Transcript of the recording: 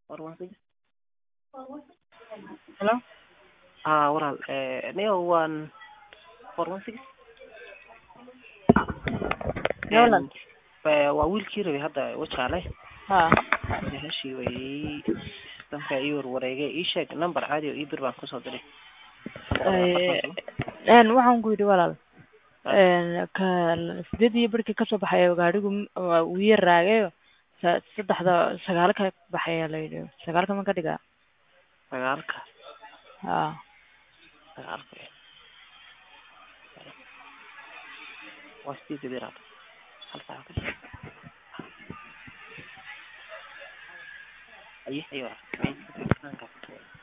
four one six Hello? haa walaal niyo waan four one six Nolan. waa wiilkii rabay hadda wajaale Haa. heshii way systemka ii warwareegay ii sheeg number caadi oo ii bir baan kusoo diray Ee, een waxaan ku yidhi walaal een ka sideed iyo barkii kasoo baxay gaadhigu m- waa uu yar raagayo sa- saddexda sagaal ka baxaya la yidhi sagaalka ma ka dhigaa sagaalka haa sagaalka waa sideed iyo biraad hal saac aye ayo